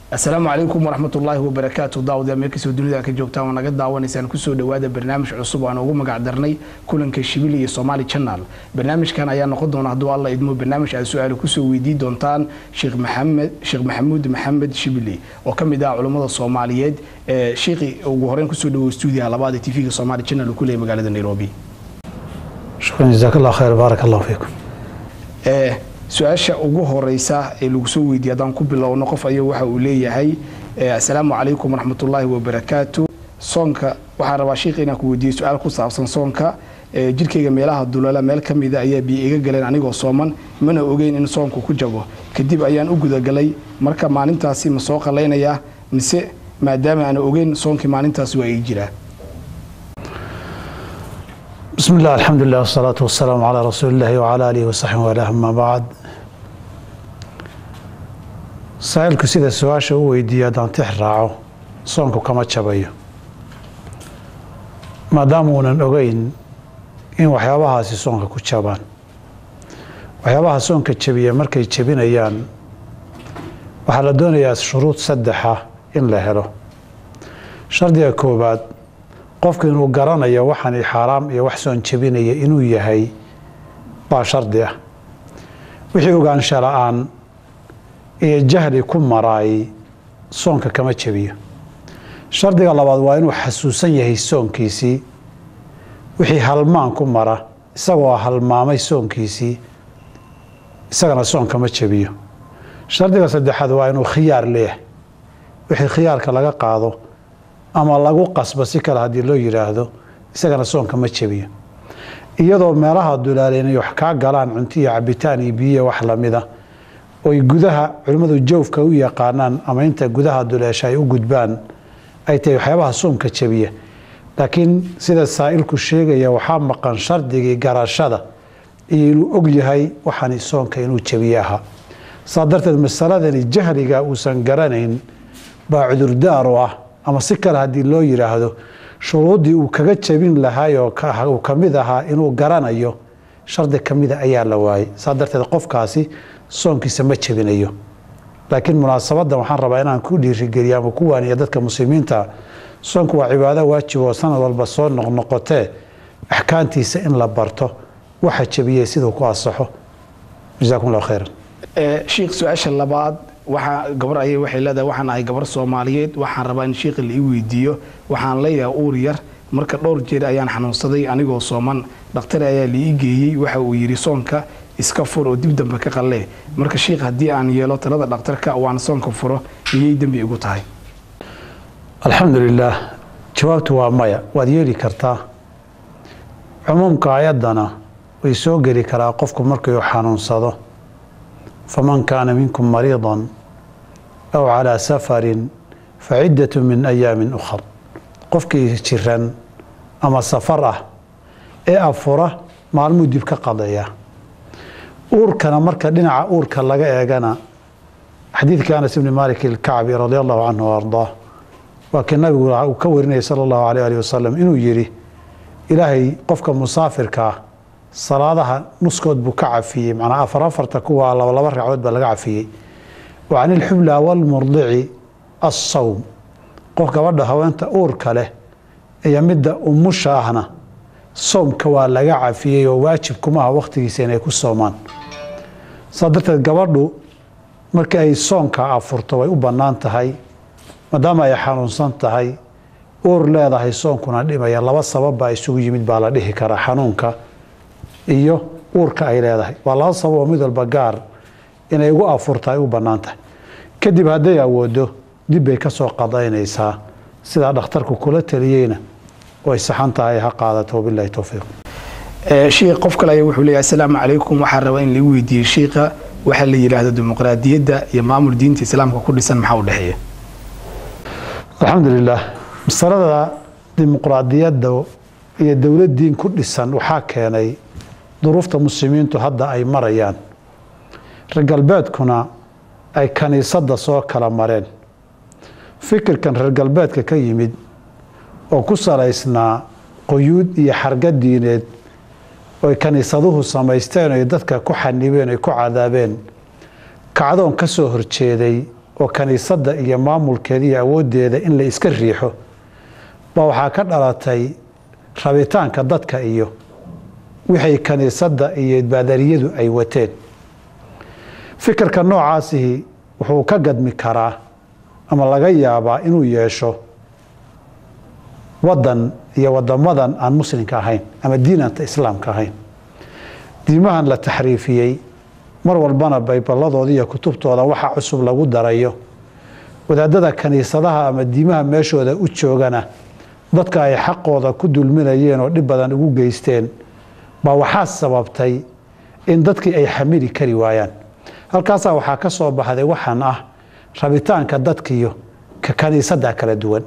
asalaamu calaykum waraxmatullaahi wabarakaatu daawadayaal meel kastoo dunida ka joogtaan waa naga daawanaysaan kusoo dhowaada barnaamij cusub aan ugu magac darnay kulanka shibili iyo somaali channel barnaamijkan ayaa noqon doona hadduu alla idmo barnaamij aad su-aalo kusoo weydii doontaan sheekh maxamed sheekh maxamuud maxamed shibili oo ka mid ah culummada soomaaliyeed ee sheekhi ugu horeyn kusoo dhawow stuudiyaha labaad ee tv-ga somaali channel uu ku leeyahay magaalada nairobi shukran jazaak allah khayr baarak allahu fiikum ee su-aasha ugu horeysa ee lagu soo weydiiye haddaan ku bilowno qof ayaa waxa uu leeyahay assalaamu calaykum waraxmatullaahi wabarakaatu soonka waxaan rabaa sheikha inaan ku weydiiyo su-aal ku saabsan soonka jirkayga meelaha dulala meel ka mida ayaa biyo iga galeen anigoo sooman mana ogeyn in soonku ku jabo kadib ayaan u gudagalay marka maalintaasi ma soo qalaynayaa mise maadaama aan ogeyn soonkii maalintaasi waa ii jiraa bismi illah alxamdu lilah wasalaatu wasalaamu calaa rasuuli illahi wacala aalihi wasaxbi walah ama bacd saa'ilku sida su-aasha u weydiiya haddaan tix raaco soonku kama jabayo maadaama uunan ogeyn in waxyaabahaasi soonka ku jabaan waxyaabaha soonka jabiya markay jabinayaan waxaa la doonayaa shuruud saddexa in la helo shardiga koowaad qofku inuu garanayo waxani xaaraam iyo wax soon jabinaya inuu yahay baa shardi ah wixii ogaansha la-aan iyo jahli ku maraay soonka kama jabiyo shardiga labaad waa inuu xasuusan yahay soonkiisii wixii halmaan ku mara isagoo halmaamay soonkiisii isagana soon kama jabiyo shardiga saddexaad waa inuu khiyaar leeyahay wixii khiyaarka laga qaado ama lagu qasbo si kale haddii loo yidhaahdo isagana soonka ma jabiyo iyadoo meelaha dulaaleen ay wax kaa galaan cunto iyo cabitaan iyo biyiya wax lamida oy gudaha culimmadu jawfka u yaqaanaan ama inta gudaha duleesha ay u gudbaan ay tahay waxyaabaha soonka jabiya laakiin sida saa'ilku sheegaya waxaa maqan shardigii garashada iyo inuu og yahay waxani soonka inuu jabiye ahaa saa darteed masaladani jahliga uusan garanayn baa cudurdaar u ah ama si kale haddii loo yidhaahdo shuruuddii uu kaga jabin lahaay oo uu ka mid ahaa inuu garanayo shardi ka mida ayaa la waayey saa darteed qofkaasi soonkiisa ma jabinayo laakiin munaasabaddan waxaan rabaa inaan ku dhiirigeliyo ama ku waaniya dadka muslimiinta soonku waa cibaado waajib oo sanad walba soo noqnoqotee axkaantiisa in la barto waxa jabiyey siduu ku asaxo jasaakum allah khayran sheikh su-aasha labaad waxaa gabar ayay waxay leedahay waxaan ahay gabar soomaaliyeed waxaan rabaa in sheikha la ii weydiiyo waxaan leeyahay uur yar marka dhowr jeer ayaan xanuunsaday anigoo sooman dhakhtar ayaa la ii geeyey waxa uu yidhi soonka iska fur oo dib dambe ka qallee marka sheikh haddii aan yeelo talada dhakhtarka waan soonka furo miyay dembi igu tahay alxamdu lilaah jawaabtu waa maya waad yeeli kartaa cumuumka ayaddana way soo geli karaa qofku markuu xanuunsado faman kaana minkum mariidan aw calaa safarin faciddatu min ayaamin ukhar qofkii jiran ama safar ah ee afura maalmuu dib ka qadaya uurkana marka dhinaca uurka laga eegana xadiidkii anas ibni maalik ilkacbi radi allahu canhu o ardaa waa kii nabigu uu ka warinayay sala allahu alayh ali wasalam inuu yidhi ilaahay qofka musaafirka ah salaadaha nuskood buu ka cafiyey macnaa afar afarta kuwa laba laba ragcood baa laga cafiyey wa can ilxubla walmurdici assawm qof gabadha haweenta uurka leh iyo midda umusha ahna soomka waa laga cafiyey oo waajib kuma aha wakhtigiisa inay ku soomaan saa darteed gabadhu markii ay soonka afurto way u bannaan tahay maadaama ay xanuunsan tahay uur leedahay soonkuna dhimaya laba sabab baa isugu yimid baa la dhihi karaa xanuunka iyo uurka ay leedahay waa laba sabab oo mid walba gaar inay ugu afurta ay u bannaan tahay kadib hadday awoodo dib bay ka soo qadaynaysaa sidaa dhakhtarku kula taliyeyna way saxan tahay ha qaadato wabilahi towfiiq sheikh qof kale ayaa wuxuu leeyahay assalaamu calaykum waxaan rabaa in lagu weydiiyey sheikha waxaa la yidhaahdo dimuqraadiyadda iyo maamul diinta islaamka ku dhisan maxaa u dhexeeya alxamdu lilah masalada dimuqraadiyadda iyo dowlad diin ku dhisan waxaa keenay duruufta muslimiintu hadda ay marayaan reer galbeedkuna ay kaniisadda soo kala mareen fikirkan reer galbeedka ka yimid oo ku salaysnaa quyuud iyo xarga diineed oy kaniisaduhu samaysteen oy dadka ku xanibeen oy ku cadaabeen kacdoon ka soo horjeeday oo kaniisadda iyo maamulkeeda iyo awooddeeda in la iska riixo baa waxaa ka dhalatay rabitaanka dadka iyo wixay kaniisadda iyo baadariyadu ay wateen fikirka noocaasihi wuxuu ka gadmi karaa ama laga yaabaa inuu yeesho waddan iyo wadamadan aan muslimka ahayn ama diinanta islaamka ahayn diimahan la taxriifiyey mar walbana bayballadooda iyo kutubtooda waxa cusub lagu darayo wadaadada kaniisadaha ama diimaha meeshooda u joogana dadka ay xaqooda ku dulminayeen oo dhib badan ugu geysteen baa waxaa sababtay in dadkii ay xamili kari waayaan halkaasaa waxaa ka soo baxday waxaan ah rabitaanka dadkiiyo ka kaniisadda kala duwan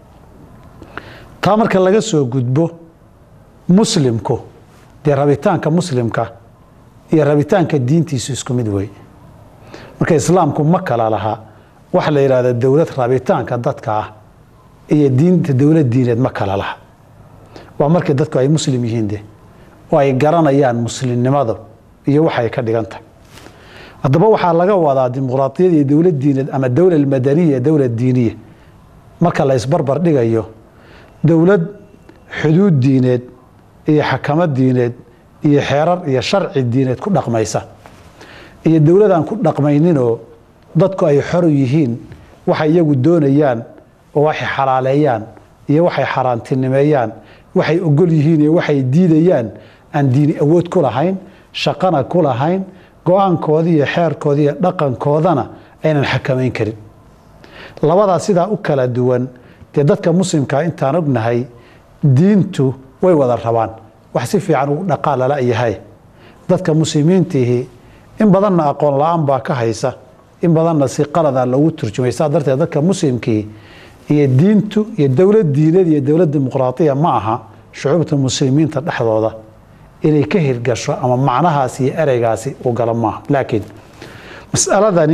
taa marka laga soo gudbo muslimku dee rabitaanka muslimka iyo rabitaanka diintiisu isku mid wey marka islaamku ma kala laha waxa la yidhahda dowlad rabitaanka dadka ah iyo diinta dowlad diineed ma kala laha waa markii dadku ay muslim yihiin de oo ay garanayaan muslimnimada iyo waxay ka dhigan tahay haddaba waxaa laga wadaa dimuqraadiyad iyo dowlad diineed ama dowla madaniya dowlad diiniya marka la isbarbar dhigayo dowlad xuduud diineed iyo xakamad diineed iyo xeerar iyo sharci diineed ku dhaqmaysa iyo dowladaan ku dhaqmayninoo dadku ay xor yihiin waxay iyagu doonayaan oo waxay xalaaleeyaan iyo waxay xaaraantinimeeyaan waxay ogol yihiin iyo waxay diidayaan aan diini awood ku lahayn shaqana ku lahayn go-aankooda iyo xeerkooda iyo dhaqankoodana aynan xakamayn karin labadaa sidaa u kala duwan dee dadka muslimkaa intaan ognahay diintu way wada rabaan wax si fiican ugu dhaqaa lala yahay dadka muslimiintiihi in badanna aqoon la-aan baa ka haysa in badanna si qalada loogu turjumay saa darteed dadka muslimkii iyo diintu iyo dowlad diineed iyo dowlad dimuqraadiya ma aha shucuubta muslimiinta dhexdooda inay ka hirgasho ama macnahaasi iyo ereygaasi u galo maaha laakiin masaladani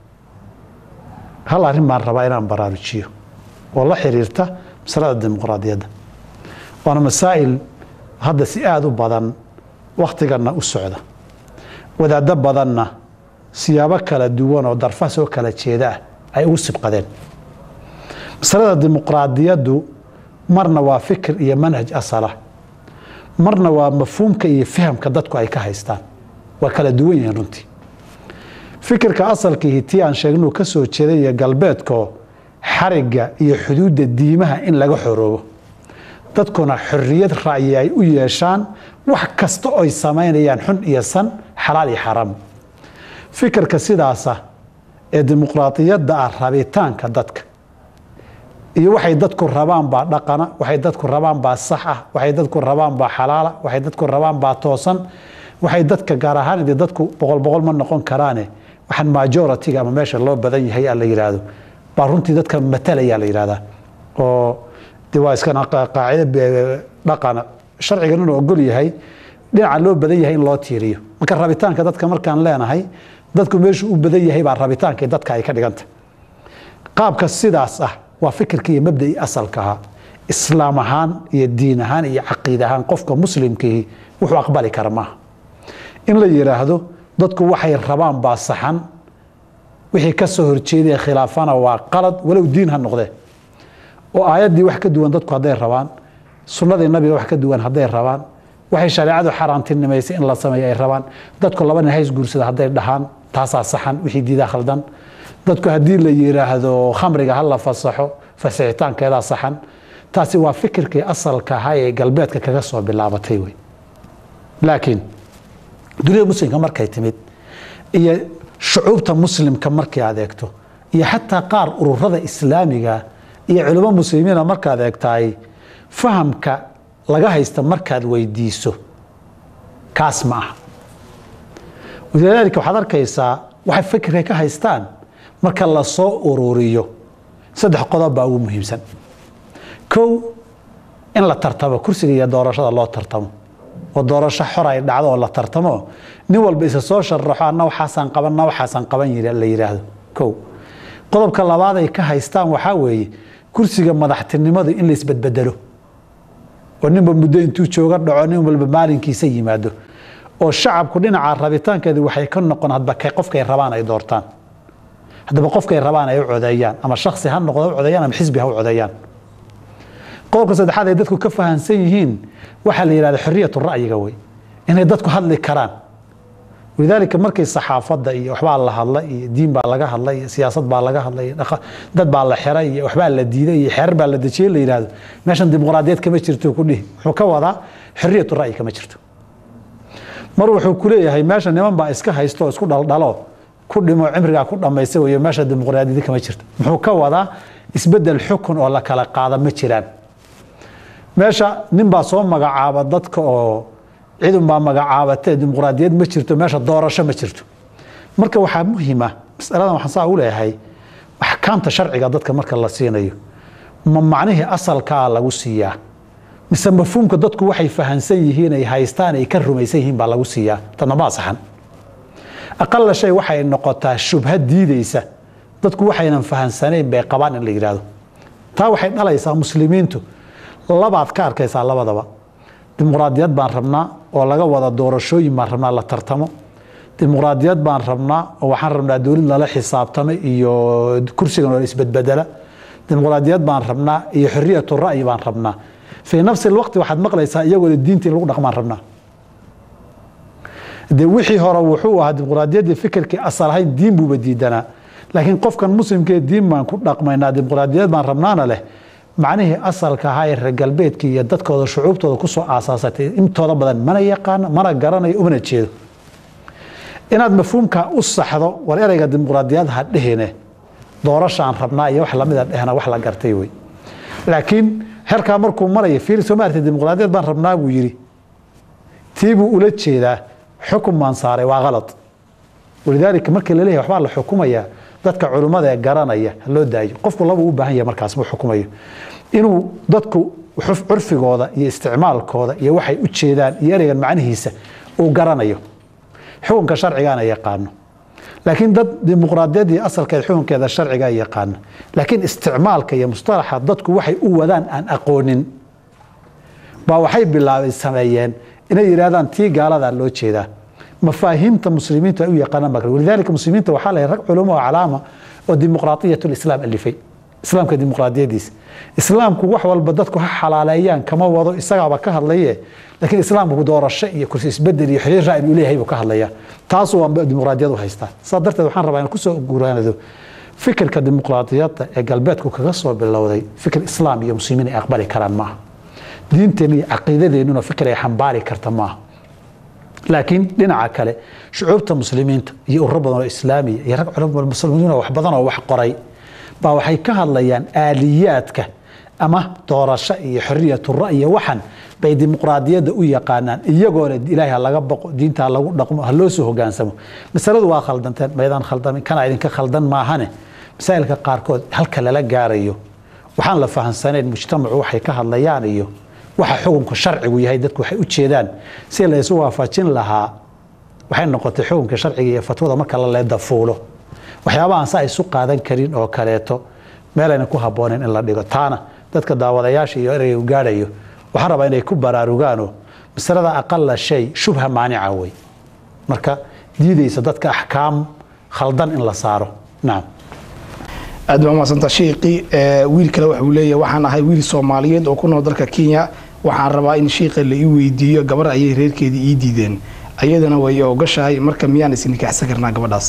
hal arrin baan rabaa inaan baraarujiyo oo la xiriirta masalada dimuqraadiyadda waana masaa'il hadda si aada u badan wakhtiganna u socda wadaaddo badanna siyaabo kala duwan oo darfa soo kala jeeda ah ay ugu sibqadeen masalada dimuqraadiyaddu marna waa fikir iyo manhaj asala marna waa mafhuumka iyo fahamka dadku ay ka haystaan waa kala duwan yihiin runtii fikirka asalkiihi tii aan sheegnuu ka soo jeeday iyo galbeedko xarigga iyo xuduudda diimaha in laga xoroobo dadkuna xorriyad ra'yi ay u yeeshaan wax kasta oy samaynayaan xun iyo san xalaal iyo xaraam fikirka sidaasa ee dimuqraadiyadda ah rabitaanka dadka iyo waxay dadku rabaan baa dhaqana waxay dadku rabaan baa sax ah waxay dadku rabaan baa xalaala waxay dadku rabaan baa toosan waxay dadka gaar ahaan dee dadku boqol boqol ma noqon karaane waxaan majoritiga ama meesha loo badan yahay la yidhaahdo baa runtii dadka matalaya la yidhahdaa oo de waa iskana qaacida dhaqana sharcigan inuu ogol yahay dhinaca loo badan yahay in loo tiiriyo marka rabitaanka dadka markaan leenahay dadku meeshu u badan yahay baa rabitaankii dadka ay ka dhiganta qaabka sidaas ah waa fikirka iyo mabdai asalka ahaa islaam ahaan iyo diin ahaan iyo caqiid ahaan qofka muslimkiihi wuxuu aqbali kara maaha in la yidhaahdo dadku waxay rabaan baa saxan wixii ka soo horjeedaya khilaafana waa qalad walow diin ha noqdee oo aayaddii wax ka duwan dadku hadday rabaan sunnadii nabiga wax ka duwan hadday rabaan waxay shareecadu xaaraantinimaysay in la sameeyo ay rabaan dadku laba nin hays guursada hadday dhahaan taasaa saxan wixii diidaa khaldan dadku haddii la yidhaahdo khamriga ha la fasaxo fasixitaankeedaa saxan taasi waa fikirkii asalka ahaa ee galbeedka kaga soo bilaabatay wey laakiin dunida muslimka markay timid iyo shucuubta muslimka markay adeegto iyo xataa qaar ururada islaamiga iyo culimo muslimiina markaad eegtahay fahamka laga haysta markaad weydiiso kaas ma aha walidaalika waxaad arkaysaa waxay fikirka ka haystaan marka la soo ururiyo saddex qodob baa ugu muhiimsan kow in la tartamo kursiga iyo doorashada loo tartamo oo doorasho xor ay dhacdo oo la tartamo nin walba isa soo sharaxo anna waxaasaan qaban na waxaasaan qaban la yidhaahdo kow qodobka labaad ay ka haystaan waxaa weeye kursiga madaxtinimadu in la isbedbedelo oo ninba muddo intuu jooga dhaco nin walba maalinkiisa yimaado oo shacabku dhinaca rabitaankeedi waxay ka noqon hadba qofkay rabaan ay doortaan haddaba qofkay rabaan ay u codeeyaan ama shaksi ha noqdo u codeeyaan ama xisbi ha u codeeyaan qodobka saddexaad ay dadku ka fahamsan yihiin waxaa la yidhahda xoriyatu ra'yiga wey inay dadku hadli karaan walidaalika markay saxaafadda iyo waxbaa la hadla iyo diin baa laga hadla iyo siyaasad baa laga hadla iyo dad baa la xiray iyo waxbaa la diiday iyo xeerar baa la dejiyey la yidhahdo meeshan dimuqraadiyad kama jirto ku dhihi wuxuu ka wadaa xoriyatu ra'yi kama jirto mar wuxuu ku leeyahay meesha niman baa iska haysto oo isku dhaldhalo ku dhimo cimrigaa ku dhammaysta weeye meesha dimuqraadiyad kama jirto muxuu ka wadaa isbedel xukun oo la kala qaada ma jiraan meesha nin baa soo magacaaba dadka oo cidun baa magacaabatee dimuqraadiyad ma jirto meesha doorasho ma jirto marka waxaa muhima masaladan waxaan saa u leeyahay axkaamta sharciga dadka marka la siinayo ma macnihii asalkaa lagu siiyaa mise mafhuumka dadku waxay fahansan yihiin ay haystaan ay ka rumaysan yihiin baa lagu siiyaa tana ma asaxan aqala shay waxay noqotaa shubha diideysa dadku waxaynan fahansanayn bay qabaan in la yidhaahdo taa waxay dhalaysaa muslimiintu labaad ka arkaysaa labadaba dimuqraadiyad baan rabnaa oo laga wada doorashooyin baan rabnaa la tartamo dimuqraadiyad baan rabnaa oo waxaan rabnaa dowlad lala xisaabtamay iyo kursigan oo isbedbedela dimuqraadiyad baan rabnaa iyo xoriyatu ra'yi baan rabnaa fii nafsi lwaqti waxaad maqlaysaa iyagoo diinta in lagu dhaqmaan rabnaa de wixii hore wuxuu ahaa dimuqraadiyaddii fikirkii asal ahayn diin buuba diidanaa laakiin qofkan muslimkee diin baan ku dhaqmaynaa dimuqraadiyad baan rabnaana leh macnihii asalka ahaa ee reer galbeedkii iyo dadkooda shucuubtooda kusoo aasaasatay intooda badan mana yaqaano mana garanayo umana jeedo inaad mafhuumka u saxdo war ereyga dimuqraadiyad ha dhehine doorashaan rabnaa iyo wax lamida dhehna wax la gartay wey laakiin herkaa markuu maraya fiir soo maartay dimuqraadiyad baan rabnaa buu yidhi tii buu ula jeedaa xukun baan saaray waa kalad walidaalika markii laleeyahay waxbaa la xukumayaa dadka culummada ee garanaya ha loo daayo qofku labuu u baahan yahay markaas muu xukumayo inuu dadku curfigooda iyo isticmaalkooda iyo waxay u jeedaan iyo ereygan macnihiisa uu garanayo xukunka sharcigaana yaqaano laakiin dad dimuqraadiyad iyo asalkeed xukunkeeda sharciga yaqaano laakiin isticmaalka iyo mustalaxa dadku waxay u wadaan aan aqoonin baa waxay bilaabay sameeyeen inay yidhahdaan tii gaaladaa loo jeedaa mafaahiimta muslimiintu ay u yaqaanaan baa walidaalika muslimiinta waxaa la rag culamo oo calaama oo dimuqraadiyat lislaam alifay islaamka dimuqraadiyadiisa islaamku wax walba dadku ha xalaaleeyaan kama wado isagaaba ka hadlaye laakiin islaamku doorasho iyo kursi isbedel iyo xiriir ra'yi uu leeyahay buu ka hadlayaa taasuu waa dimuqraadiyad u haystaa saa darteed waxaan rabaa in kusoo guraanado fikirka dimuqraadiyadda ee galbeedku kaga soo bilowday fikir islaam iyo muslimiin ay aqbali karaan maaha diinteenna iyo caqiidadeennuna fikir ay xambaari karta maaha laakiin dhinaca kale shucuubta muslimiinta iyo ururo badan oo islaamiya iyo rag culamo muslimiin oo wax badan oo wax qoray baa waxay ka hadlayaan aaliyaadka ama doorasho iyo xoriyatu ra'yi waxan bay dimuqraadiyadda u yaqaanaan iyagoona ilaahay ha laga baqo diinta ha lagu dhaqmo ha loo soo hogaansamo masaladu waa khaldanteen maydaan khaldamin kana idinka khaldan maahane masaa'ilka qaarkood halka lala gaarayo waxaan la fahamsanayn mujtamacu waxay ka hadlayaan iyo waxa xukunka sharcigu yahay dadku waxay u jeedaan si la isu waafajin lahaa waxay noqotay xukunka sharciga iyo fatwada marka la leedafuulo waxyaabahaan sa isu qaadan karin oo kaleeto meelayna ku habboonayn in la dhigo taana dadka daawadayaasha iyo ereyga gaadhayo waxaan rabaa inay ku baraarugaanoo masalada aqala shay shubha maanica wey marka diidaysa dadka axkaam khaldan in la saaro nacam aad baa umadsanta shiiqii wiil kale waxuu leeyahay waxaan ahay wiil soomaaliyeed oo ku nool dalka kenya waxaan rabaa in shiiqa la ii weydiiyo gabar ayay reerkeedii ii diideen ayadana way ogashahay marka miyaan isnikaxsan karnaa gabadhaas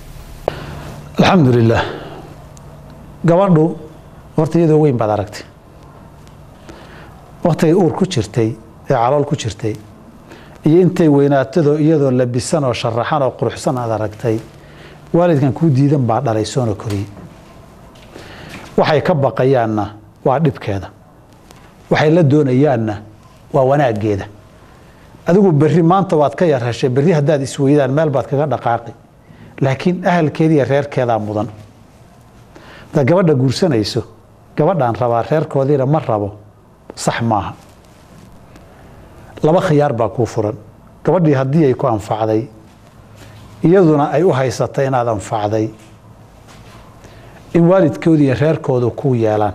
alxamdu lilah gabadhu horta iyadoo weyn baad aragtay waktigay uur ku jirtay ee calool ku jirtay iyo intay weynaatadoo iyadoo labisan oo sharaxan oo quruxsan aad aragtay waalidkan kuu diidan baa dhalay soona koriyey waxay ka baqayaanna waa dhibkeeda waxay la doonayaanna waa wanaaggeeda adigu berri maanta waad ka yar heshay berri haddaad isweydaan meel baad kaga dhaqaaqi laakiin ahalkeeda iyo reerkeedaa mudan hadaad gabadha guursanayso gabadhaan rabaa reerkoodiina ma rabo sax maaha laba khiyaar baa kuu furan gabadhii haddii ay ku anfacday iyaduna ay u haysatay inaad anfacday in waalidkooda iyo reerkoodu kuu yeelaan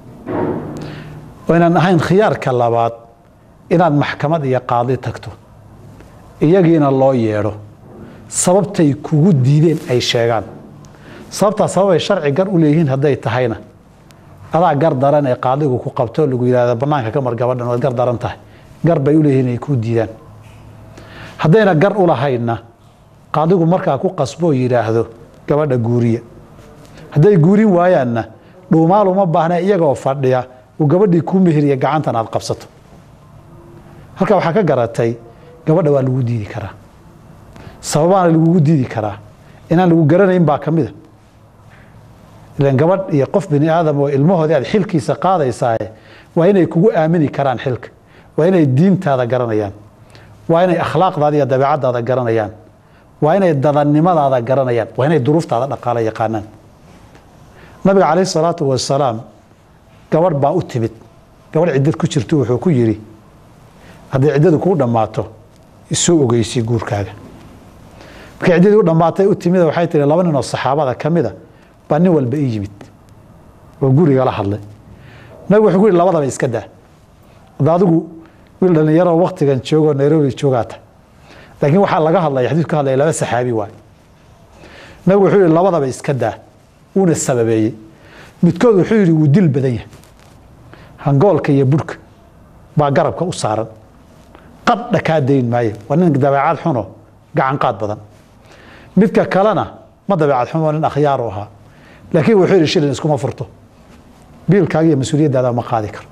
oo inaan ahayn khiyaarka labaad inaad maxkamad iyo qaadi tagto iyagiina loo yeedho sababtay kugu diideen ay sheegaan sababtaa sababay sharci gar u leeyihiin hadday tahayna adaa gar daran ee qaadigu ku qabto lagu yidhahda banaanka ka mar gabadhan waad gar daran tahay gar bay u leeyihiin ay kuu diidaan haddayna gar u lahaynna qaadigu markaa ku qasboo yidhaahdo gabadha guuriya hadday guurin waayaanna dhuumaal uma baahna iyagoo fadhiya uu gabadhii kuu meheriya gacantan aad qabsato halkaa waxaa ka garatay gabadha waa lagu diidi karaa sababaana lagugu diidi karaa inaan lagu garanayn baa ka mida ilan gabadh iyo qof bini aadam oo ilmahoodii aad xilkiisa qaadaysaaye waa inay kugu aamini karaan xilka waa inay diintaada garanayaan waa inay akhlaaqdaada iyo dabeecadaada garanayaan waa inay dadannimadaada garanayaan waa inay duruuftaada dhaqaala yaqaanaan nabiga calayh salaatu wasalaam gabadh baa u timid gabadh ciddad ku jirto wuxuu ku yidhi hadday ciddadu kuu dhammaato isoo ogeysi guurkaaga markay ciddadii u dhammaatay u timid waxay tihi laba nin oo saxaabada ka mida baa nin walba ii yimid oo guriga la hadlay nabigu wuxuu ku yidhi labadaba iska daa hadda adigu wiil dhallinyaroo waktigan joogoo nairobi joogaata laakiin waxaa laga hadlaya xadiidku ka hadlaya laba saxaabi waay nabigu wuxuu yidhi labadaba iska daa wuuna sababeeyey midkood wuxuu yidhi wuu dil badan yahay hangoolka iyo burhka baa garabka u saaran qadha kaa dayn maayo waa nin dabeecad xuno gacan qaad badan midka kalena ma dabeecad xumo nin akhyaar u ahaa laakiin wuxuu yidhi shilin iskuma furto biilkaaga iyo mas-uuliyaddaada ma qaadi karo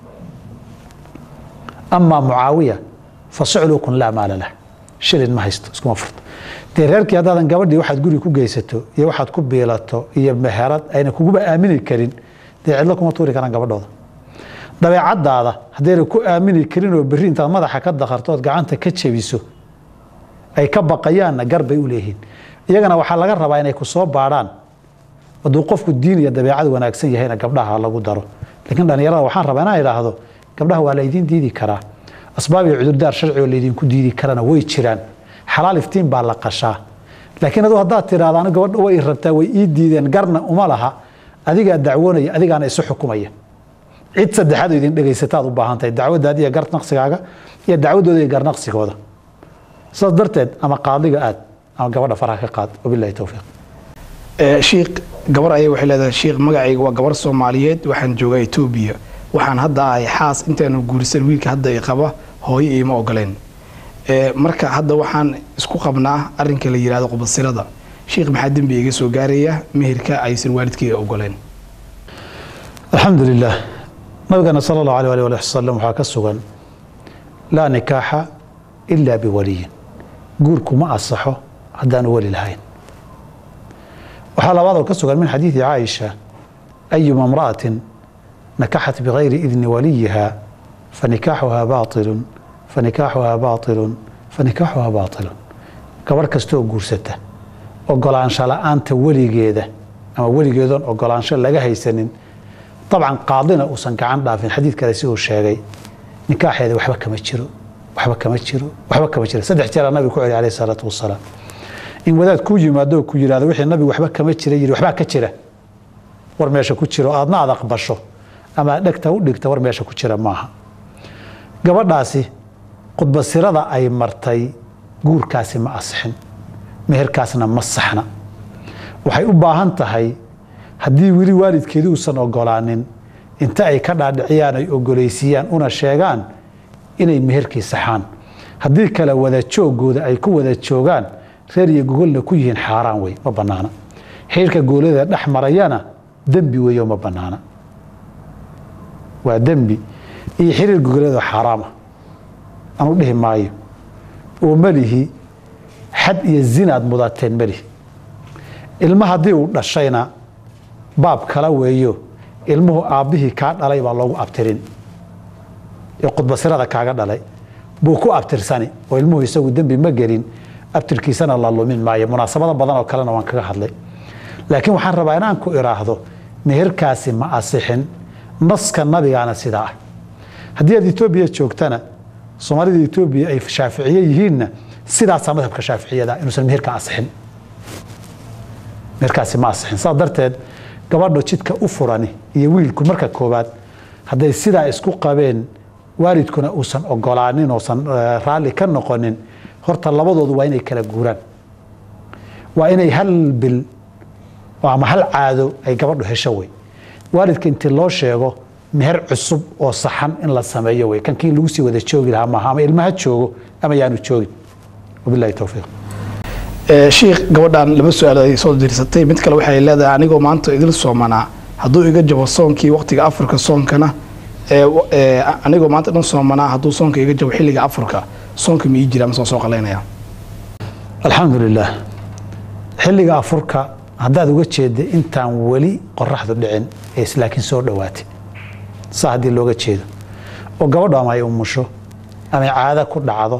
amaa mucaawiya fa suclukun laa maala lah shilin ma haysto iskuma furto dee reerkii haddaadan gabadhii waxaad guri ku geysato iyo waxaad ku biilato iyo meherad ayna kuguba aamini karin dee cidlo kuma tuuri karaan gabadhooda dabeecadaada haddayna ku aamini karin oo berri intaad madaxa ka dakarto ood gacanta ka jebiso ay ka baqayaanna gar bay u leeyihiin iyagana waxaa laga rabaa inay ku soo baadhaan hadduu qofku diin iyo dabeecad wanaagsan yahayna gabdhaha lagu daro laakiin dhallinyarada waxaan rabaa inaan idhaahdo gabdhaha waa laydiin diidi karaa asbaab iyo cudurdaar sharci oo laydinku diidi karana way jiraan xalaal iftiin baa la qashaa laakiin aduu haddaad tidhahdo anu gabadha way i rabtaa way ii diideen garna uma laha adigaa dacwoonaya adigaana isu xukumaya cid saddexaad oo idin dhegaysataad u baahan tahay dacwadaada iyo garnaqsigaaga iyo dacwadooda iyo garnaqsigooda sidaas darteed ama qaadiga aad ama gabadha faraha ka qaad wabilahi towfiiq shiikh gabar ayay waxay leedahay shiikh magacayga waa gabar soomaaliyeed waxaan joogaa etoobiya waxaan hadda ahay xaas intaanu guurisan wiilka hadda i qaba hooyo iima ogoleen marka hadda waxaan isku qabnaa arinka la yihahdo qubasirada shiikh maxaa dembi iga soo gaaraya meherka aysan waalidkayga ogoleen alxamdu lilah nabigana sala allahu alay alih ali wasalam waxaa ka sugan laa nikaaxa ilaa biwaliyin guurku ma asaxo haddaanu weli lahayn waxaa labaadoo ka sugan min xadiidi caaisha ayuma imra'atin nakaxat bigayri idni waliyiha fanikaaxuhaa baailun fanikaaxuhaa baailun fanikaaxuhaa baailun gabarh kastooo guursata ogolaansho la-aanta weligeeda ama weligeedoon ogolaansho laga haysanin dabcan qaadina uusan gacan dhaafin xadiid kale si uu sheegay nikaaxeeda waxba kama jiro waxba kama jiro waxba kama jiro saddex jeeraa nabiga ku celi alayh salaatu wasalaam in wadaad kuu yimaado oo ku yidhahdo wixii nabigu waxba kama jira yidhi waxbaa ka jira war meesha ku jiro aadna aad aqbasho ama aad dhegta u dhigta war meesha ku jira maaha gabadhaasi khudbasirada ay martay guurkaasi ma asixin meherkaasna ma saxna waxay u baahan tahay haddii weli waalidkeedii uusan ogolaanin inta ay ka dhaadhiciyaan ay ogolaysiiyaan una sheegaan inay meherkii saxaan haddii kale wada joogooda ay ku wada joogaan reer iyo gogolna ku yihiin xaaraan wey ma bannaana xiirka goolada dhex marayana dembi weeyo ma bannaana waa dembi iyo xiriir gogoleedoo xaaraama anu dhihi maayo oo melihi xad iyo zinaad mudateen melihi ilma haddii uu dhashayna baab kala weeyo ilmuhu aabbihii kaa dhalay baa loogu abtirin ee khudbasirada kaaga dhalay buu ku abtirsani oo ilmuhu isagu dembi ma gelin abtirkiisana la lumin maayo munaasabado badan oo kalena waan kaga hadlay laakiin waxaan rabaa inaan ku iraahdo meherkaasi ma asixin naska nabigaana sidaa ah haddii aad etoobiya joogtana soomaalida etoobiya ay shaaficiye yihiinna sidaasaa madhabka shaaficiyada inuusan meherka asixin meherkaasi ma asixin saas darteed gabadho jidka u furani iyo wiilku marka koowaad hadday sidaa isku qabeen waalidkuna uusan ogolaanin oosan raalli ka noqonin horta labadoodu waa inay kala guuraan waa inay hal bil oo ama hal caado ay gabadhu hesho wey waalidka intii loo sheego meher cusub oo saxan in la sameeyo wey kankii lagu sii wada joogi lahaa maaha ama ilmaha joogo ama yaanu joogin wabilahi towfiiq shiikh gabadhan laba su-aal ay soo dirsatay mid kale waxay leedahay anigoo maanta idil soomanaa hadduu iga jabo soonkii waqtiga afurka soonkana anigoo maanta dhan soomanaa hadduu soonka iga jabo xilliga afurka soonka ma ii jira masaan soo qalaynaya alxamdu lilah xilliga afurka haddaad uga jeedda intaan weli qoraxdu dhicin ee islaakiin soo dhowaatay saa haddii looga jeedo oo gabadhu ama ay umusho ama ay caada ku dhacdo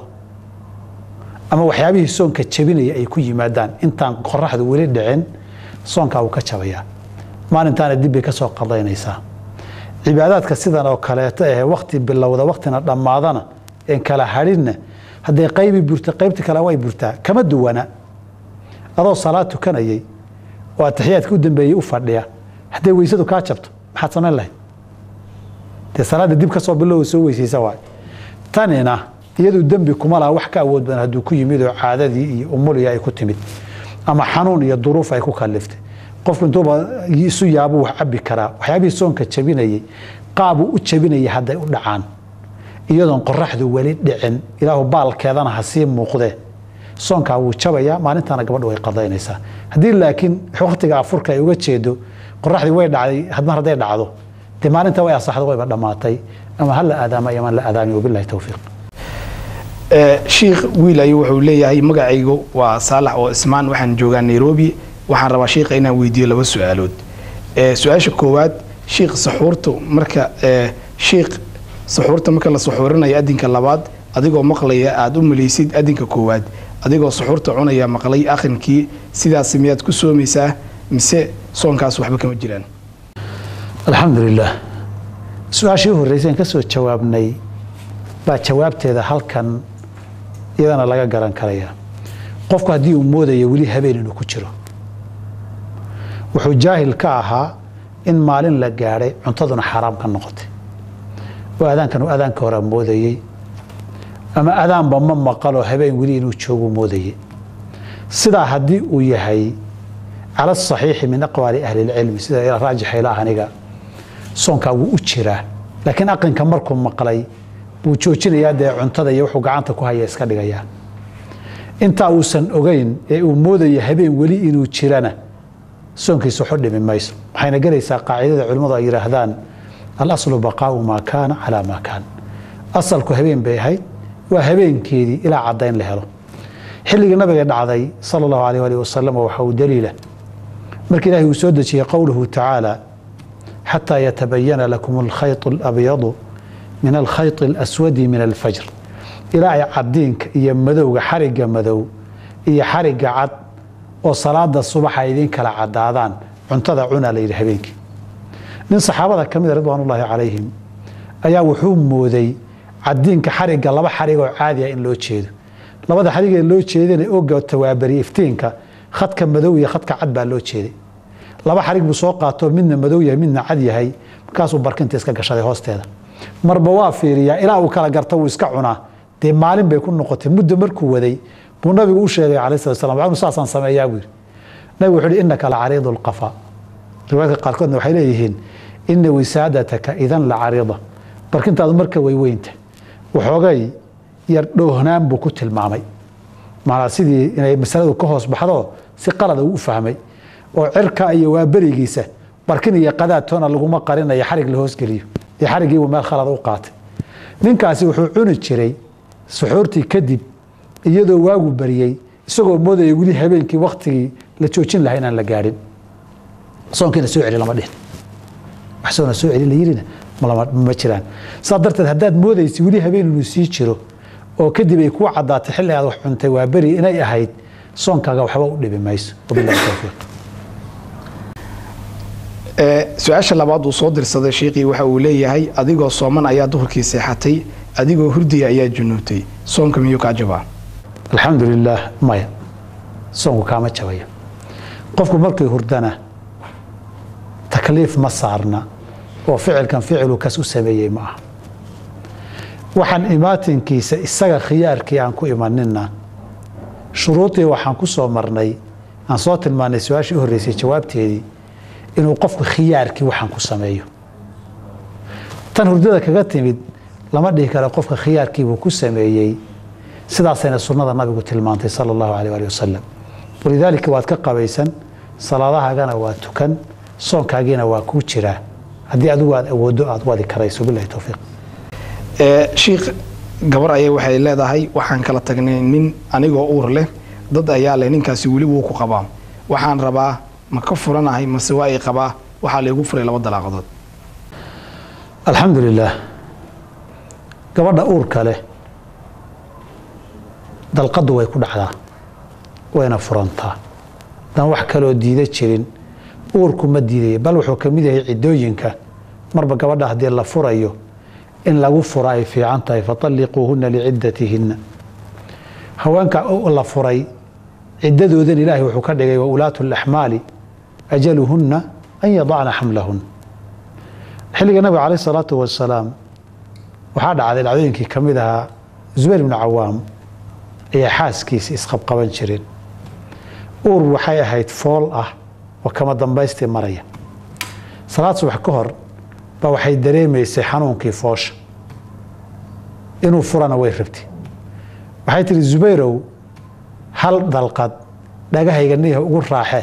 ama waxyaabihii soonka jabinaya ay ku yimaadaan intaan qoraxdu weli dhicin soonkaa wuu ka jabayaa maalintaana dib bay ka soo qadaynaysaa cibaadaadka sidan oo kaleeto ahe wakti bilowda waktina dhammaadana een kala hadhinna hadday qaybi burta qaybta kale way burtaa kama duwana adoo salaad tukanayay oo atixiyaadka u dambeeyey u fadhiya hadday weysadu kaa jabto maxaad samayn lahayd dee salaadda dib ka soo bilow soo weysaysa waay tanina iyadu dembi kuma laha wax ka awood badan hadduu ku yimid oo caadadii iyo umuliya ay ku timid ama xanuun iyo duruuf ay ku kaliftay qofku intuuba isu yaabuu wax cabi karaa waxyaabihii soonka jabinayey qaabuu u jabinayay hadday u dhacaan iyadoon qoraxdu weli dhicin ilaahu baalkeedana ha sii muuqdee soonkaa wuu jabayaa maalintaana gabadhu way qadaynaysaa haddii laakiin waktiga afurka ay uga jeedo qoraxdii way dhacday mar hadday dhacdo dee maalinta way asaxdo wayba dhammaatay ama ha la aadaama iyo ama la aadaami wabilahi towfiiq shiikh wiil ayuu wuxuu leeyahay magacaygu waa saalax oo ismaan waxaan joogaa nairobi waxaan rabaa shiikha inaan weydiiyo laba su-aalood su-aasha koowaad shiikh saxuurta marka shiikh saxuurta marka la saxuurinayo adinka labaad adigoo maqlaya aada u malaysid adinka koowaad adigoo saxuurta cunaya maqlay akhrinkii sidaas miyaad ku soomaysaa mise soonkaas waxba kama jiraan alxamdu lilah su-aashii u horreysay aan ka soo jawaabnay baa jawaabteeda halkan iyadana laga garan karaya qofku haddii uu moodayo weli habeen inuu ku jiro wuxuu jaahil ka ahaa in maalin la gaadhay cuntaduna xaaraam ka noqotay oo adaankan uu adaanka hore moodayey ama adaanba ma maqaloo habeen weli inuu joogu moodayey sidaa haddii uu yahay cala asaxiixi min aqwaali ahli lcilmi sida raajixa ila aniga soonkaa wuu u jiraa laakiin aqinka markuu maqlay buu joojinayaa dee cuntada iyo wuxuu gacanta ku haya iska dhigayaa intaa uusan ogeyn ee uu moodaya habeen weli inuu jirana soonkiisa waxu dhimi mayso waxayna gelaysaa qaacidada culimmadu ay yidhaahdaan alaslu baqaau maa kaana calaa maa kaan asalku habeen bay ahayd waa habeenkeedii ilaa caddayn la helo xilligii nabiga dhacday sala allahu alayh alih wasalam waxa uu daliila markii ilahi uu soo dejiyey qowluhu tacaala xataa yatabayana lakum alkhayط alabyadu min alkhayط alaswadi min alfajr ilaa ay cadiinka iyo madowga xarigga madow iyo xarigga cad oo salaada subaxa idiin kala cadaadaan cuntada cuna la yidhi habeenkii nin saxaabada ka mida ridwaan ullaahi calayhim ayaa wuxuu mooday cadiinka xarigga laba xarig oo caadiah in loo jeedo labada xarigee loo jeedana oga tawaabari iftiinka khadka madow iyo khadka cad baa loo jeeday laba xarig buu soo qaatoo midna madow yahay midna cad yahay markaasuu barkinta iska gashaday hoosteeda marba waa fiiriyaa ilaa uu kala garta wuu iska cunaa dee maalin bay ku noqotay muddo markuu waday buu nabigu u sheegay calayh salat slam waxnu saasaan sameeyaa buu yidhi nabigu wuxuu yidhi innaka la cariidu lqafa riwaayadka qaarkoodna waxay leeyihiin ina wisaadataka idan la cariida barkintaadu marka way weynta waxoogay yar dhoohnaan buu ku tilmaamay maanaa sidii inay masaladu ka hoos baxdo si qalada uu u fahmay oo cirka iyo waa berigiisa barkin iyo qadaadtoona laguma qarinayo xarig la hoosgeliyo dee xarigiibuu meel khalada u qaatay ninkaasi wuxuu cuni jiray suxuurtii kadib iyadoo waagu bariyey isagoo moodaya weli habeenkii waktigii la joojin lahaa inaan la gaadhin soonkiina soo celi lama dhihin wax soona soo celi la yirina ma jiraan saa darteed haddaad moodaysa weli habeen inuu sii jiro oo kadib ay kuu caddaatay xilli aad wax cuntay waa beri inay ahayd soonkaaga waxba u dhibi mayso wabillahi towfiiq su-aasha labaad uu soo dirsaday sheikii waxa uu leeyahay adigoo sooman ayaa duhurkii seexatay adigoo hurdaya ayaa junuubtay soonka miyuu kaa jabaa alxamdu lilaah maya soonku kaama jabayo qofku markii hurdana takliif ma saarna oo ficilkan ficilu kas u sameeyey ma aha waxaan imaatinkiisa isaga khiyaarkii aan ku imanina shuruudii waxaan ku soo marnay aan soo tilmaanay su-aashii u horreysay jawaabteedii inuu qofku khiyaarkii waxaan ku sameeyo tan hurdada kaga timid lama dhihi karo qofka khiyaarkiibuu ku sameeyey sidaasayna sunnada nabigu tilmaantay sala allahu aleyh ali wasalam walidaalika waad ka qabaysan salaadahaagana waa tukan soonkaagiina waa kuu jiraa haddii adigu aad awooddo aad wadi karayso bilahi towfiiq shiikh gabar ayaa waxay leedahay waxaan kala tagnay nin anigoo uur leh dad ayaa leh ninkaasi weli wuu ku qabaa waxaan rabaa ma ka furanahay mase waa ay qabaa waxaa laygu furay laba dalaaqadood alxamdu lilaah gabadha uurka leh dalqaddu way ku dhacdaa wayna furantaa haddaan wax kaloo diida jirin uurku ma diidaya bal wuxuu ka mid yahay ciddooyinka marba gabadha haddii la furayo in lagu fura ay fiican tahay fatalliquuhunna liciddatihinna haweenka la furay ciddadoodan ilaahay wuxuu ka dhigay wa ulaatu laxmaali ajaluhunna an yadacna xamlahun xilliga nabiga caleyh salaatu wasalaam waxaa dhacday dhacdooyinkii ka mid ahaa zubayr ibnu cawaam ayaa xaaskiisi isqabqaban jireen uur waxay ahayd fool ah oo kama dambaystii maraya salaad subax ka hor baa waxay dareemaysay xanuunkii foosha inuu furana way rabtay waxay tihi zubayrow hal dalqad dhagahayga niha ugu raaxe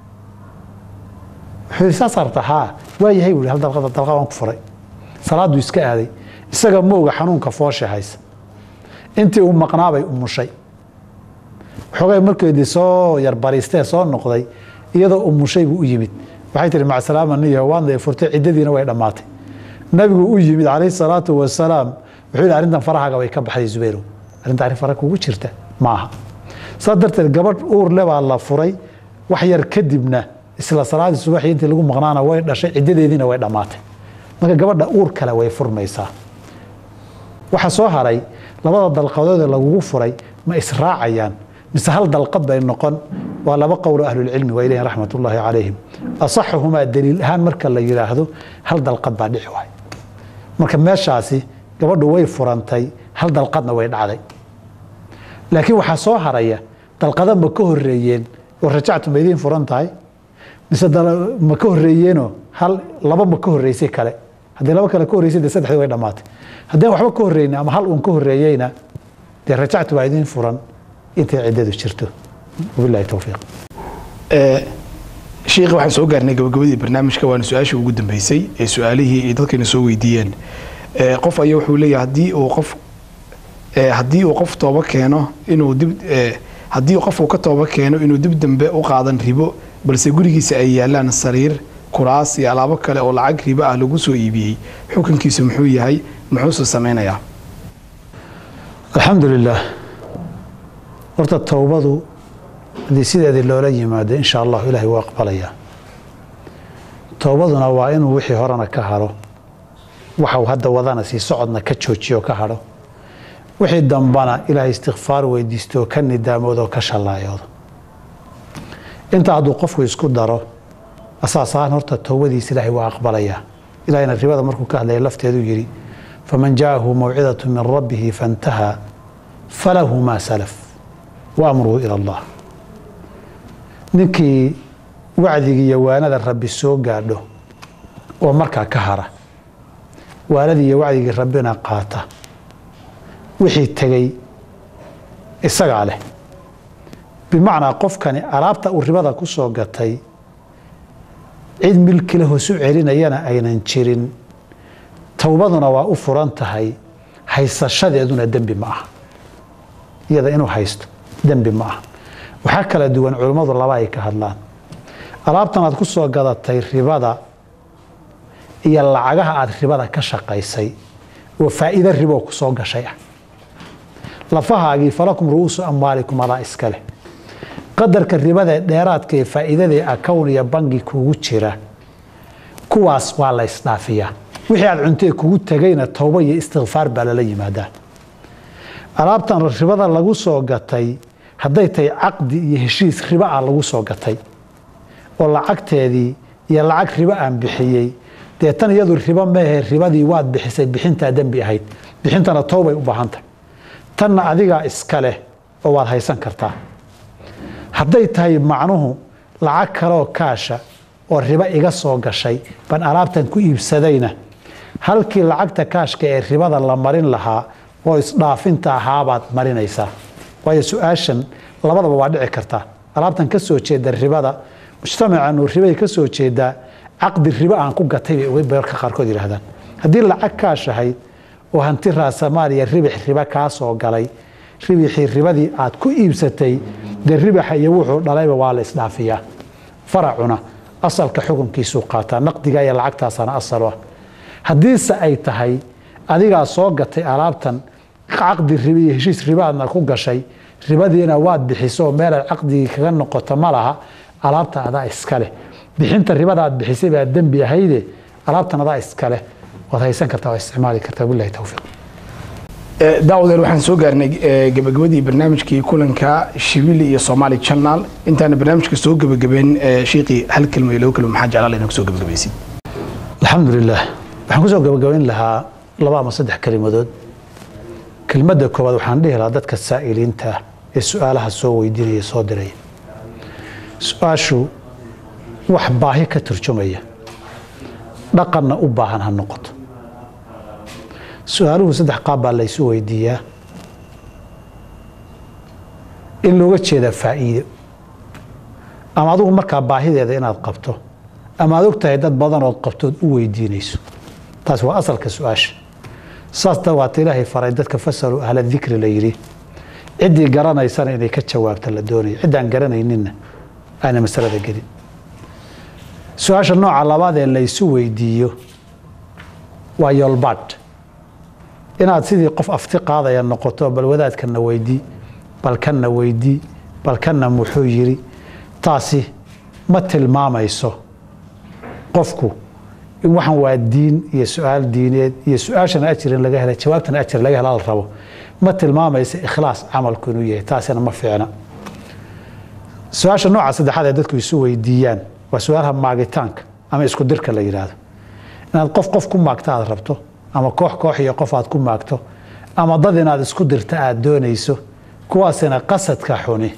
wuxuu yidhi saas arta haa waa yahay buu hal dalqad dalqad waan ku furay salaaduu iska aaday isaga mooga xanuunka foosha haysa intii uu maqnaabay umushay xoogay markeedii soo yarbariistee soo noqday iyadoo umushay buu u yimid waxay tihi macsalaama niya waadna furtay ciddadiina way dhammaatay nabigu u yimid calayhi salaatu wasalaam wuxuu yidhi arrintan farahaaga way ka baxday zubayrow arrinta arrin fara kugu jirta maaha saas darteed gabadh uur le baa la furay wax yar kadibna isla salaadii subaxii intii lagu maqnaana way dhashay ciddadeediina way dhammaatay marka gabadha uur kale way furmaysaa waxa soo haray labada dalqadood ee lagugu furay ma israacayaan mise hal dalqad bay noqon waa laba qowlo ahlulcilmi waa ilayhin raxmat ullaahi calayhim asaxuhumaa daliil ahaan marka la yidhaahdo hal dalqad baa dhici waay marka meeshaasi gabadhu way furantay hal dalqadna way dhacday laakiin waxaa soo haraya dalqada ma ka horeeyeen oo rajactu ma idiin furan tahay mise ma ka horeeyeenoo hal laba ma ka horeysay kale haddii laba kale ka horreysay dee saddexdii way dhammaatay haddii aan waxba ka horreyna ama hal uun ka horreeyeyna dee rajactu baa idiin furan intay ciddadu jirto wabillahi towfiiq shiikh waxaan soo gaarnay gabagabadii barnaamijka waana su-aashii ugu dambeysay ee su-aalihii ay dadkayna soo weydiiyeen qof ayaa wuxuu leeyahay haddii uu qof haddii uu qof tooba keeno inuu dib haddii qofku ka tooba keeno inuu dib dambe u qaadan ribo balse gurigiisa ay yaalaan sariir kuraas iyo alaabo kale oo lacag ribo ah lagu soo iibiyey xukunkiisu muxuu yahay muxuuse samaynayaa alxamdu lilaah horta towbadu haddii sideedii loola yimaado insha allahu ilaahay wuu aqbalayaa towbaduna waa inuu wixii horena ka haro waxau hadda wadana sii socodna ka joojiyo ka hadho wixii dambana ilaahay istikfaar weydiisto ka nidaamoodo ka shallaayoodo intaa hadduu qofku isku daro asaas ahaan horta towbadiisa ilaahay waa aqbalayaa ilahayna ribada markuu ka hadlaya lafteeduu yidhi faman jaahu mawcidatu min rabbihi faintahaa falahu maa salaf wa amruhu ila allah ninkii wacdigii iyo waanada rabbi soo gaadho oo markaa ka hara waanadii iyo wacdigii rabbina qaata wixii tegey isagaa leh bimacnaa qofkani alaabta uu ribada ku soo gatay cid milkile hoosu celinayana aynan jirin towbaduna waa u furan tahay haysashadeeduna dembi ma aha iyada inuu haysto dembi ma aha waxaa kala duwan culummadu laba ay ka hadlaan alaabtan aad ku soo gadatay ribada iyo lacagaha aad ribada ka shaqaysay oo faa'iido riboo ku soo gashay ah lafahaagii falakum ru'uusu amwaalikum adaa iska leh qadarka ribada dheeraadka ee faa'iidadae akown iyo bangi kugu jira kuwaas waa la isdhaafiyaa wixii aad cuntee kugu tegayna towbo iyo istikfaar baa lala yimaadaa alaabtan ribada lagu soo gatay hadday tahay caqdi iyo heshiis ribo ah lagu soo gatay oo lacagteedii iyo lacag ribo aan bixiyey dee tan iyadu ribo meehe ribadii waad bixisay bixintaa dembi ahayd bixintana towbay u baahan tahay tanna adigaa iska leh oo waad haysan kartaa hadday tahay macnuhu lacag kaleoo kaasha oo ribo iga soo gashay baan alaabtan ku iibsadayna halkii lacagta kaashka ee ribada la marin lahaa oo isdhaafinta ahaabaad marinaysaa waayo su-aashan labadaba waa dhici kartaa alaabtan ka soo jeeda ribada mujtamacanu ribay ka soo jeedaa caqdi ribo aan ku gatay bay uga beerka qaarkood yidhahdaan haddii lacag kaash ahayd oo hanti raasamaaliya ribix ribo kaa soo galay ribixii ribadii aad ku iibsatay dee ribaxa iyo wuxuu dhalayba waa la isdhaafiyaa faracuna asalka xukunkiisuu qaataa naqdiga iyo lacagtaasana asal ah haddiise ay tahay adigaa soo gatay alaabtan caqdi ribi iyo heshiis ribaadna ku gashay ribadiina waad bixiso meelaad caqdigii kaga noqoto ma laha alaabta adaa iskaleh bixinta ribada aad bixisay baa dembi ahayde alaabtan adaa iskaleh waad haysan kartaa waa isticmaali kartaa bilahi towfiiq daawadeer waxaan soo gaarnay gabagabadii barnaamijkii kulanka shibili iyo somaali channel intaana barnaamijka soo gabagabeyn shiiqii hal kelmo iyo labo kelmo maxaa jeclaa inaa kusoo gabagabaysid alxamdu lilah waxaan kusoo gabagabayn lahaa laba ama saddex kelimadood kelmadda koowaad waxaan dhihi lahaa dadka saa'iliinta ah ee su-aalaha soo weydiinaya soo diraya su-aashu wax baahi ka turjumaya dhaqanna u baahan ha noqoto su-aaluhu saddex qaab baa laysu weydiiyaa in looga jeeda faa'iido ama adigu markaa baahideeda inaad qabto ama aad og tahay dad badanood qabtood u weydiinayso taas waa asalka su-aasha saas dawaata ilaahay faray dadka fasaluu ahla dikri la yidhi ciddii garanaysana inay ka jawaabta la doonayo ciddaan garanayninna aana masalada gelin su-aasha nooca labaad ee laysu weydiiyo waa yoolbaadh inaad sidii qof afti qaadaya noqoto bal wadaadkanna weydii bal kanna weydii bal kanna muxuu yidhi taasi ma tilmaamayso qofku in waxan waa diin iyo su-aal diineed iyo su-aashana ajir in laga hela jawaabtana ajir laga hela la rabo ma tilmaamaysa ikhlaas camalku inuu yahay taasina ma fiicna su-aasha nooca saddexaad ee dadku isu weydiiyaan waa su-aalaha maagitaanka ama isku dirka la yidhaahdo inaad qof qof ku maagto aad rabto ama koox koox iyo qof aad ku maagto ama dad inaad isku dirta aad doonayso kuwaasina qasadka xuni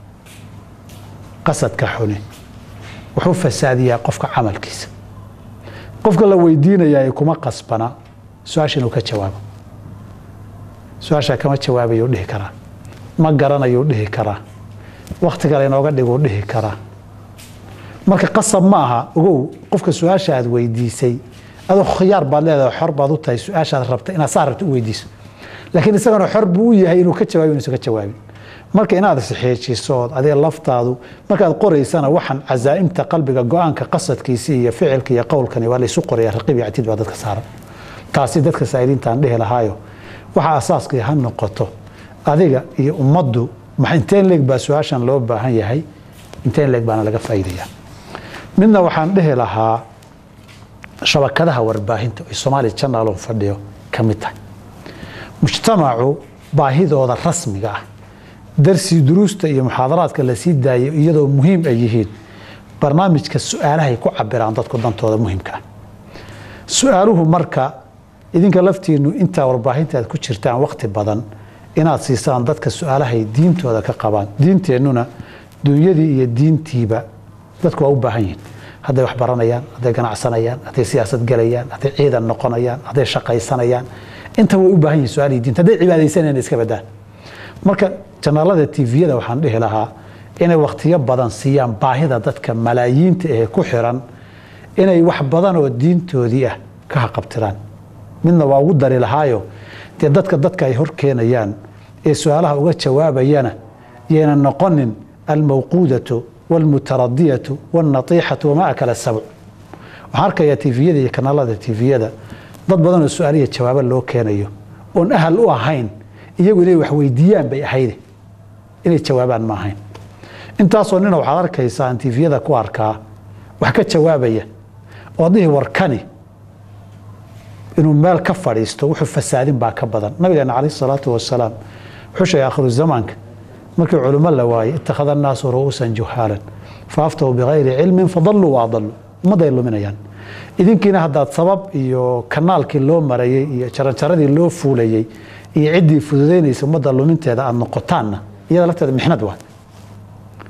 qasadka xuni wuxuu fasaadiyaa qofka camalkiisa qofka la weydiinayaa kuma qasbana su-aasha inuu ka jawaabo su-aashaa kama jawaabayuu dhihi karaa ma garanayuu dhihi karaa wakti kale inooga dhiguu dhihi karaa marka qasab ma aha ogow qofka su-aasha aad weydiisay adoo khiyaar baad leedahay xor baad u tahay su-aashaad rabta inaad saa rabta u weydiiso laakiin isagana xor buu u yahay inuu ka jawaabi inuusan ka jawaabin marka inaad isxeejiso ood adiga laftaadu markaad qoraysana waxaan cazaa'imta qalbiga go-aanka qasadkiisi iyo ficilka iyo qowlkani waa laysu qoraya raqiib iyo catiid baa dadka saaran taasi dadka saa'iliintaan dhihi lahaayo waxa asaaskii ha noqoto adiga iyo ummaddu inteen leeg baa su-aashan loo baahan yahay inteen leeg baana laga faa'iidaya midna waxaan dhihi lahaa shabakadaha warbaahinta ay soomaali janaalon fadhiyo ka mid tahay mujtamacu baahidooda rasmiga ah darsi duruusta iyo muxaadaraadka la sii daayo iyadoo muhiim ay yihiin barnaamijka su-aalahay ku cabiraan dadku dantooda muhiimka ah su-aaluhu marka idinka laftiinu intaa warbaahinta aad ku jirtaan wakti badan inaad siisaan dadka su-aalahay diintooda ka qabaan diinteennuna dunyadii iyo diintiiba dadku waa u baahan yihiin hadday wax baranayaan hadday ganacsanayaan hadday siyaasad galayaan hadday ciidan noqonayaan hadday shaqaysanayaan inta way u baahan yihin su-aalihii diinta hadday cibaadaysanayaan iska badaan marka janaalada tviyada waxaan dhihi lahaa inay wakhtiyo badan siiyaan baahida dadka malaayiinta ee ku xiran inay wax badan oo diintoodii ah ka haqabtiraan midna waa ugu dari lahaayo dee dadka dadka ay hor keenayaan ee su-aalaha uga jawaabayana yayna noqonin almawquudatu walmutaradiyatu walnatiixatu wamaa akala sabc waxaan arkayaa tviyada iyo kanaalada tviyada dad badan oo su-aaliya jawaabo loo keenayo oon ahal u ahayn iyagu inay wax weydiiyaan bay ahayde inay jawaabaan ma ahayn intaasoo nina waxaad arkaysaa aan tviyada ku arkaa wax ka jawaabaya oo dhihi warkani inuu meel ka fadhiisto wuxuu fasaadin baa ka badan nabigeena calayh salaatu wasalaam wuxuu sheegay akhiru zamaanka markii culimo la waayey ittakhada annaasu ru'uusan juhaalan faaftahu bikayri cilmin fadalluu waadalluu ummadday luminayaan idinkiina haddaad sabab iyo kanaalkii loo marayey iyo jaranjaradii loo fuulayey iyo ciddii fududaynaysa ummadda luminteeda aada noqotaanna iyada lafteeda mixnad waa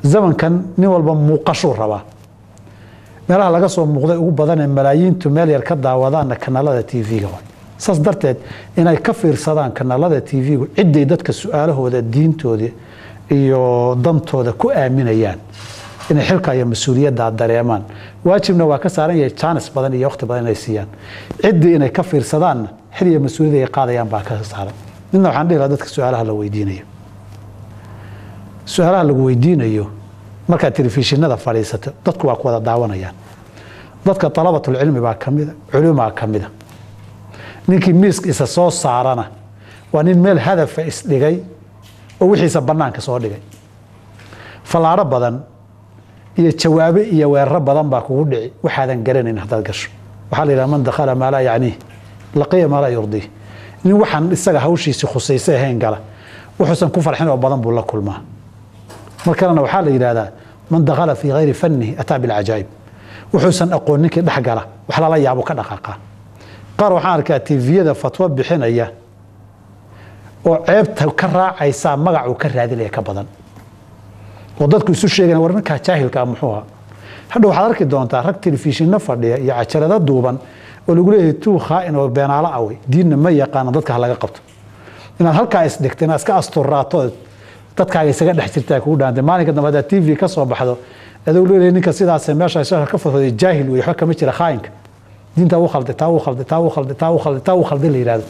zamankan nin walba muuqashuu rabaa meelaha laga soo muuqday ugu badanee malaayiintu meel yar ka daawadaanna kanaalada t v-ga waay saas darteed inay ka fiirsadaan kanaalada t v-gu ciday dadka su-aalahooda diintooda iyo dantooda ku aaminayaan inay xilka iyo mas-uuliyadda dareemaan waajibna waa ka saaran yahay jaanis badan iyo waqti badan inay siiyaan ciddii inay ka fiirsadaanna xil iyo mas-uuliyad ay qaadayaan baa ka saaran midna waxaan dhihi lahaa dadka su-aalaha la weydiinayo su-aalaha lagu weydiinayo markaad telefishinada fadhiisato dadku waa ku wada daawanayaan dadka dalabatulcilmi baa ka mida culumaa ka mida ninkii miiska isa soo saarana waa nin meel hadafa isdhigay oo wixiisa bannaanka soo dhigay fallaaro badan iyo jawaabe iyo weeraro badan baa kugu dhici waxaadan garanayn haddaad gasho waxaa la yidhaha man dakhala maa laa yacniih laqiya maa laa yurdiih nin waxaan isaga hawshiisi khusaysa ahayn gala wuxuusan ku farxin oo badan buu la kulmaa mar kalena waxaa la yidhahdaa man dakhala fii hayri fannihi ataa bilcajaa'ib wuxuusan aqoon ninkii dhex gala wax lala yaabo ka dhaqaaqa qaar waxaan arkaa tviyada fatwo bixinaya oo ceebta ka raacaysaa magacuu ka raadinaya ka badan oo dadku isu sheegana war ninkaa jaahilkaa muxuu ahaa hadha waxaad arki doontaa rag telefishinno fadhiya iyo cajalado duuban oo lagu leeyahay tuu khaa'in oo beenaalo awey diinna ma yaqaana dadka ha laga qabto inaad halkaa isdhigta inaad iska asturaato dadkaaga isaga dhex jirtaa kugu dhaantay maalinka dambe haddaad tv ka soo baxdo adoo leeyahay ninka sidaasee meesha shashar ka fadhooday jaahil wey waxba kama jira khaa'inka diintaa u khalday taa u khalday taa u khalday taa u khalday taa u khalday la yidhahdo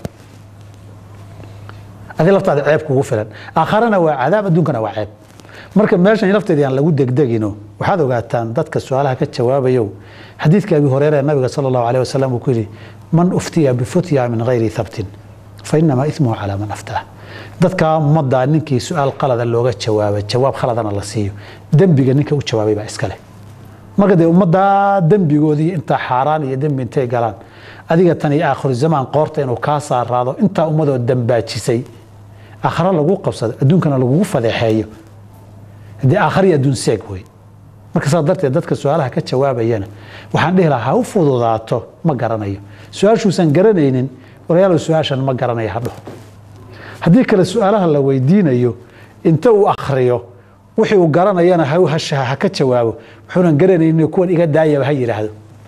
adi laftaada ceeb kugu filan aakharana waa cadaab adduunkana waa ceeb marka meeshan lafteeda aan lagu degdegino waxaad ogaataan dadka su-aalaha ka jawaabayow xadiidka abi horeere ee nabiga sala allahu aleyh wasalam uu ku yidhi man uftiya bifutya min gayri thabtin fa inamaa ismuhu calaa man aftaah dadka ummaddaa ninkii su-aal qalada looga jawaabay jawaab khaladana la siiyo dembiga ninka u jawaabay baa iska leh marka dee ummaddaa dembigoodii intaa xaaraan iyo dembi intay galaan adiga tan iyo aakhiru zamaan qoorta inuu kaa saaraado intaa ummadoo dambaajisay aakhare lagu qabsado adduunkana lagugu fadeexeeyo dee aakhari adduun seeg wey marka saas darteed dadka su-aalaha ka jawaabayana waxaan dhihi lahaa ha u fududaato ma garanayo su-aashuusan garanaynin walayaalow su-aashan ma garanayo hadho haddii kale su-aalaha la weydiinayo inta uu akhriyo wixii uu garanayana ha ka jawaabo wuxuunan garanaynin kuwan iga daayaba ha yidhaahdo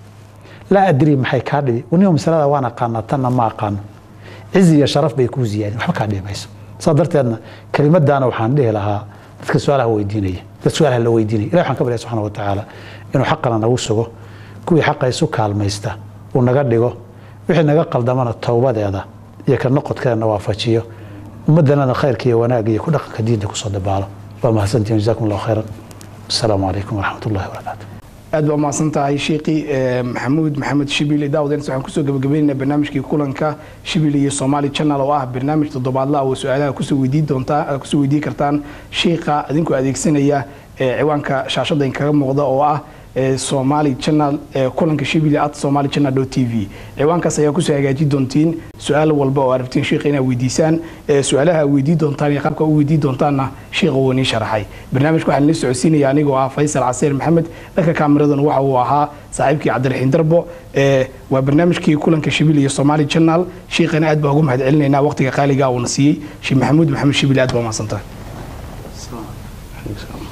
laa adrii maxay kaa dhibi waniba masalada waan aqaanaa tanna ma aqaano cizi iyo sharaf bay kuu ziyaadin waxba kaa dhibi mayso saas darteedna kelimadaana waxaan dhihi lahaa dadka su-aalaha weydiinaya dad su-aalaha la weydiinaya ilahi waxaan ka barya subxana wa tacaala inuu xaqana nagu sugo kuwii xaqa isu kaalmaysta uu naga dhigo wixii naga qaldamana towbadeeda iyo ka noqodkeedana waafajiyo ummaddanada khayrka iyo wanaagga iyo ku dhaqanka diinta kusoo dabaalo waa mahadsantihin jazakum allahu khayran asalaamu calaykum waraxmat ullahi wabarakaatu aad baa umahadsan tahay sheekii maxamuud maxamed shibili daawadeens waxaan kusoo gabagabaynaynaa barnaamijkii kulanka shibili iyo somali channel oo ah barnaamij toddobaadla oo su-aalaha kusoo weydiin doontaa kusoo weydiin kartaan sheekha adinkoo adeegsanaya ciwaanka shaashada inkaga muuqda oo ah somali channel kulanka shibili at somali channel t v ciwaankaas ayaa kusoo hagaajin doontiin su-aal walba oo arabtiin sheekha inaad weydiisaan su-aalaha weydiin doontaan iyo qaabka u weydiin doontaanna sheekha wuu inii sharaxay barnaamijka waxaan la socodsiinaya anigoo ah faysal caseer maxamed dhanka kaamiradan waxa uu ahaa saaxiibkii cabdiraxiin darbo waa barnaamijkii kulanka shibili iyo somali channel sheekhana aad baa ugu mahad celinaynaa waqtiga qaaliga uuna siiyey sheekh maxamuud maxamed shibili aad baa umahadsantahay